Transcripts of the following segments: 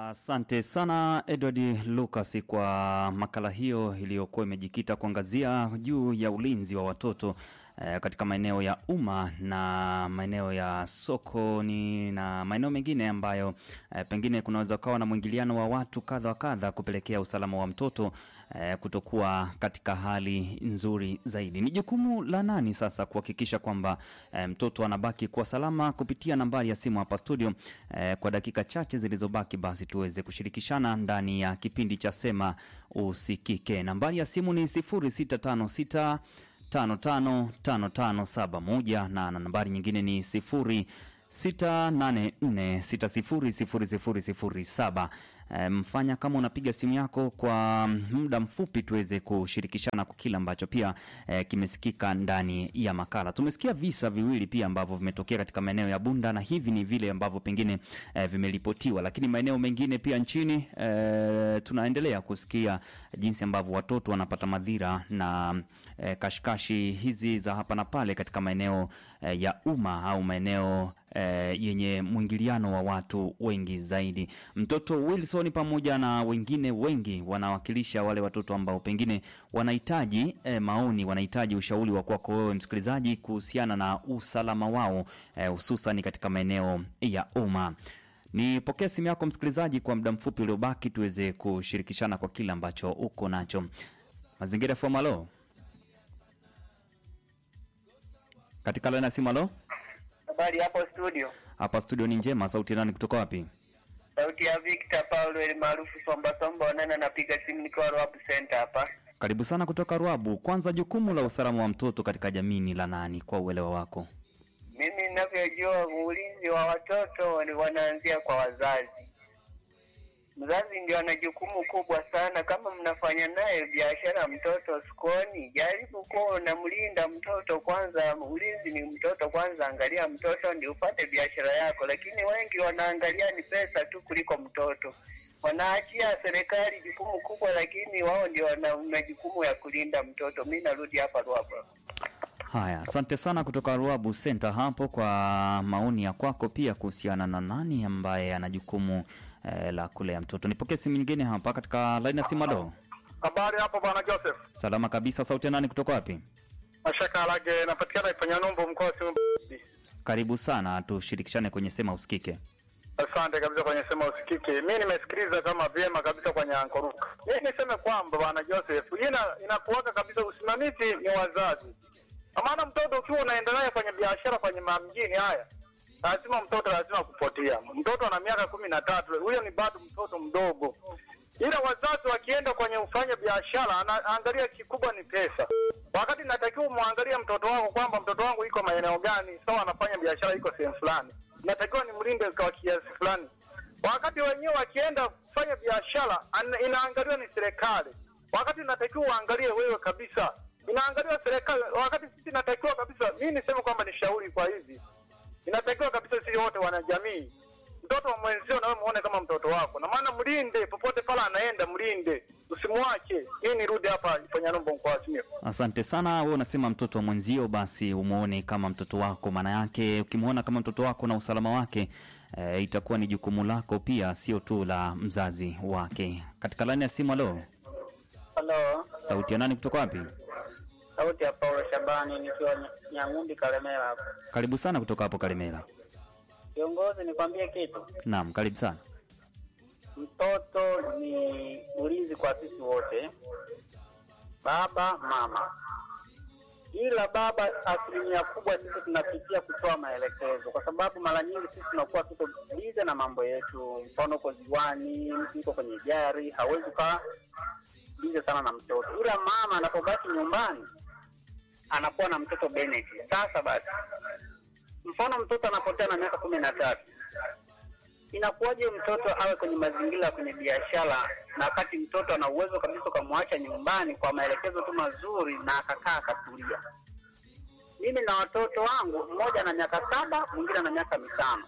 Asante sana Edward Lucas kwa makala hiyo iliyokuwa imejikita kuangazia juu ya ulinzi wa watoto eh, katika maeneo ya umma na maeneo ya sokoni na maeneo mengine ambayo eh, pengine kunaweza kuwa na mwingiliano wa watu kadha wa kadha kupelekea usalama wa mtoto eh, kutokuwa katika hali nzuri zaidi. Ni jukumu la nani sasa kuhakikisha kwamba eh, mtoto anabaki kuwa salama? Kupitia nambari ya simu hapa studio eh, kwa dakika chache zilizobaki, basi tuweze kushirikishana ndani ya kipindi cha Sema Usikike. Nambari ya simu ni 0656 555571 na na nambari nyingine ni 0684600007. E, mfanya kama unapiga simu yako kwa muda mfupi tuweze kushirikishana kwa kile ambacho pia e, kimesikika ndani ya makala. Tumesikia visa viwili pia ambavyo vimetokea katika maeneo ya Bunda na hivi ni vile ambavyo pengine e, vimeripotiwa, lakini maeneo mengine pia nchini e, tunaendelea kusikia jinsi ambavyo watoto wanapata madhira na e, kashikashi hizi za hapa na pale katika maeneo e, ya umma au maeneo e, yenye mwingiliano wa watu wengi zaidi. Mtoto Wilson pamoja na wengine wengi wanawakilisha wale watoto ambao pengine wanahitaji e, maoni, wanahitaji ushauri wa kwako wewe msikilizaji kuhusiana na usalama wao hususan e, katika maeneo ya umma. Nipokee simu yako msikilizaji, kwa muda mfupi uliobaki tuweze kushirikishana kwa kile ambacho uko nacho. Mazingira FM, alo, katika laini ya simu, alo. Habari hapo studio. Hapa studio ni njema. Sauti nani kutoka wapi? Sauti ya Victor Paulo ili maarufu Somba Somba Wanana, napiga simu nikiwa Rwab Center hapa. Karibu sana kutoka Rwabu. Kwanza, jukumu la usalama wa mtoto katika jamii ni la nani kwa uelewa wako? Mimi ninavyojua ulinzi wa watoto ni wanaanzia kwa wazazi. Mzazi ndio ana jukumu kubwa sana. Kama mnafanya naye biashara mtoto sokoni, jaribu kuwa unamlinda mtoto kwanza. Ulinzi ni mtoto kwanza, angalia mtoto ndio upate biashara yako. Lakini wengi wanaangalia ni pesa tu kuliko mtoto, wanaachia serikali jukumu kubwa, lakini wao ndio wana majukumu ya kulinda mtoto. Mi narudi hapa Ruabu. Haya, asante sana kutoka Ruabu Center hapo kwa maoni ya kwako pia kuhusiana na nani ambaye ana jukumu eh, la kulea mtoto. Nipokee simu nyingine hapa katika laini ya simu. Alo, Habari hapo bwana Joseph. salama kabisa. Sauti ya nani kutoka wapi? Mashaka Alage napatikana Ifanya Numbu mkoa wa Simiyu. Karibu sana, tushirikishane kwenye sema usikike. Asante kabisa kwenye sema usikike. Mimi nimesikiliza kama vyema kabisa kwenye ankoruka. Mimi niseme kwamba bwana Joseph, ina inakuwaka kabisa usimamizi ni wazazi. Kwa maana mtoto ukiwa unaenda naye kwenye biashara kwenye mamjini haya, lazima mtoto lazima kupotea. Mtoto ana miaka kumi na tatu, huyo ni bado mtoto mdogo. Ila wazazi wakienda kwenye ufanya biashara, anaangalia kikubwa ni pesa, wakati natakiwa umwangalie mtoto wako kwamba mtoto wangu iko maeneo gani, sawa, anafanya biashara iko sehemu fulani, natakiwa nimlinde kwa kiasi fulani. Wakati wenyewe wakienda kufanya biashara, ana- inaangaliwa ni serikali, wakati natakiwa uangalie wewe kabisa, inaangaliwa serikali, wakati sisi natakiwa kabisa. Mimi niseme kwamba ni shauri kwa hivi, inatakiwa kabisa sisi wote wanajamii mtoto wa mwenzio nawe muone kama mtoto wako, na maana mlinde popote pale anaenda, mlinde, usimwache. Hii nirudi hapa Ifanyalombo mkoa wa Simiyu. Asante sana. Wewe unasema mtoto wa mwenzio, basi umuone kama mtoto wako. Maana yake ukimwona kama mtoto wako na usalama wake e, itakuwa ni jukumu lako pia, sio tu la mzazi wake. Katika laini ya simu, alo, Halo, sauti ya nani kutoka wapi? sauti ya Paulo Shabani nikiwa Nya- Nyang'umbi Kalemera hapa. Karibu sana kutoka hapo Karimera. Kiongozi, nikwambie kitu, Naam, karibu sana. mtoto ni ulinzi kwa sisi wote, baba mama. Ila baba, asilimia kubwa sisi tunapitia kutoa maelekezo, kwa sababu mara nyingi sisi tunakuwa tuko bize na mambo yetu. Mfano, uko ziwani, mtu yuko kwenye gari, hawezi ukaa bize sana na mtoto. Ila mama anapobaki nyumbani anakuwa na mtoto benefit. Sasa basi, mfano mtoto anapotea na miaka kumi na tatu inakuwaje mtoto awe kwenye mazingira ya kwenye biashara, na wakati mtoto ana uwezo kabisa ukamwacha nyumbani kwa maelekezo tu mazuri na akakaa akatulia. Mimi na watoto wangu, mmoja ana miaka saba, mwingine ana miaka mitano.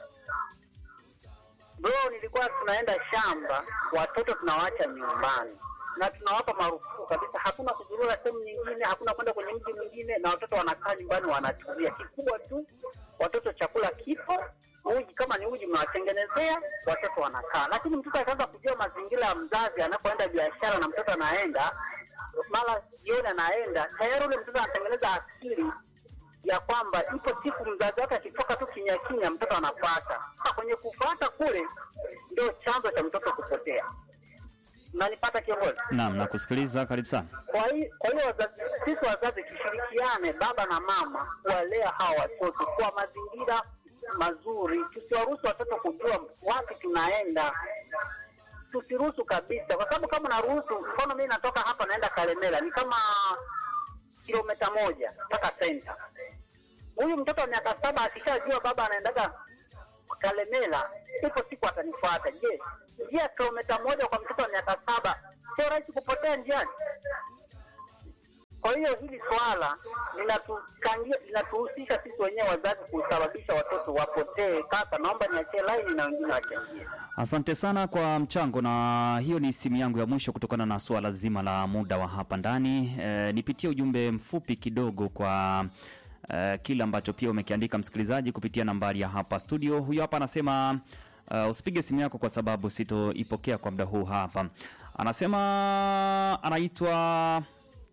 Bro, nilikuwa tunaenda shamba, watoto tunawaacha nyumbani na tunawapa marufuku kabisa, hakuna kuzurura sehemu nyingine, hakuna kwenda kwenye mji mwingine, na watoto wanakaa nyumbani wanatulia. Kikubwa tu watoto chakula kipo, uji kama ni uji mnawatengenezea, watoto wanakaa. Lakini mtoto akaanza kujua mazingira ya mzazi anapoenda biashara na mtoto anaenda mara jioni anaenda, tayari ule mtoto anatengeneza akili ya kwamba ipo siku mzazi wake akitoka tu kimya kimya, mtoto anafuata. Sasa kwenye kufuata kule ndio chanzo cha mtoto kupotea. Mnanipata kiongozi? Naam, nakusikiliza. Karibu sana. Kwa hiyo kwa hiyo wazazi, sisi wazazi tushirikiane, baba na mama, kuwalea hawa watoto kwa mazingira mazuri, tusiwaruhusu watoto kujua wapi tunaenda, tusiruhusu kabisa, kwa sababu kama naruhusu, mfano mimi natoka hapa naenda Kalemela, ni kama kilomita moja mpaka senta. Huyu mtoto wa miaka saba akishajua baba anaendaga Kalemela, ipo siku atanifuata. Je, njia ya kilomita moja kwa mtoto wa miaka saba sio rahisi kupotea njiani? Kwa hiyo hili swala linatukangia linatuhusisha sisi wenyewe wazazi kusababisha watoto wapotee. Kaka, naomba niachie laini na wengine wachangie. Asante sana kwa mchango, na hiyo ni simu yangu ya mwisho kutokana na suala zima la muda wa hapa ndani. E, nipitie ujumbe mfupi kidogo kwa e, kile ambacho pia umekiandika msikilizaji kupitia nambari ya hapa studio. Huyo hapa anasema uh, usipige simu yako kwa sababu sitoipokea kwa muda huu hapa. Anasema anaitwa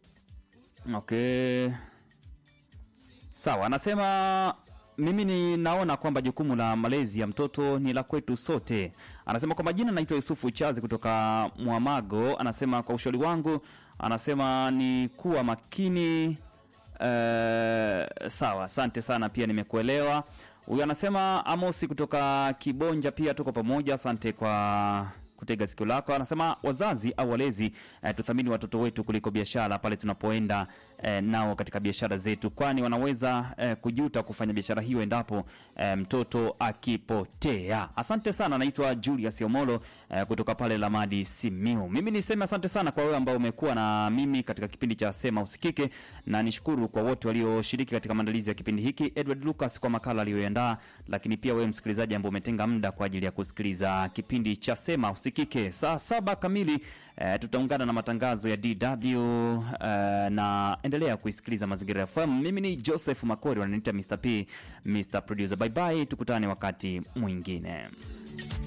okay Sawa, anasema mimi ninaona kwamba jukumu la malezi ya mtoto ni la kwetu sote. Anasema kwa majina, naitwa Yusufu Chazi kutoka Mwamago. Anasema kwa ushauri wangu, anasema ni kuwa makini. Eh, sawa, asante sana, pia nimekuelewa. Huyu anasema Amosi kutoka Kibonja, pia tuko pamoja, asante kwa kutega sikio lako. Anasema wazazi au walezi eh, tuthamini watoto wetu kuliko biashara pale tunapoenda eh, nao katika biashara zetu, kwani wanaweza eh, kujuta kufanya biashara hiyo endapo eh, mtoto akipotea. Asante sana, naitwa Julius Omolo eh, kutoka pale Lamadi Simiu. Mimi niseme asante sana kwa wewe ambao umekuwa na mimi katika kipindi cha Sema Usikike, na nishukuru kwa wote walioshiriki katika maandalizi ya kipindi hiki, Edward Lucas kwa makala aliyoandaa, lakini pia wewe msikilizaji ambao umetenga muda kwa ajili ya kusikiliza kipindi cha Sema Usikike. Saa saba kamili eh, tutaungana na matangazo ya DW eh, na endelea kuisikiliza Mazingira FM. Mimi ni Joseph Makori, wananiita Mr. P, Mr. Producer. Bye bye, tukutane wakati mwingine.